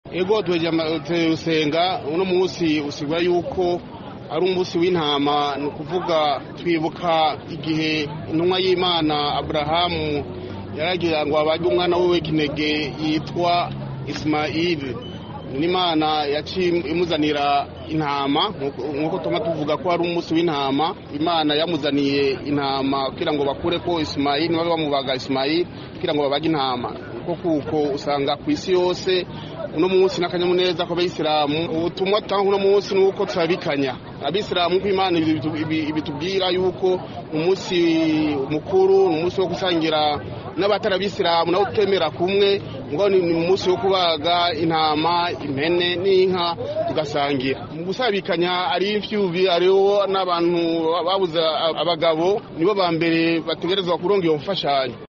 ego tuheje usenga uno munsi usigura yuko ari umunsi w'intama ni ukuvuga twibuka igihe intumwa y'imana aburahamu yaragira ngo abage umwana we w'ikinege yitwa isimayili n'imana yaciye imuzanira intama nk'uko tuma tuvuga ko ari umunsi w'intama imana yamuzaniye intama kugira ngo bakure ko isimayili babe bamubaga isimayili kugira ngo babage intama kuko kuko usanga ku isi yose uno munsi n'akanyamuneza kw'abayisilamu ubutumwa dutanga uno munsi ni uko turabikanya abisilamu ko imana ibitubwira yuko umunsi mukuru ni umunsi wo gusangira n'abatari abisilamu nabo tutemera kumwe ngo ni umunsi wo kubaga intama impene n'inka tugasangira mu gusabikanya ari imfyubi ariho n'abantu babuze abagabo nibo ba mbere bategerezwa kuronga iyo mfashanyo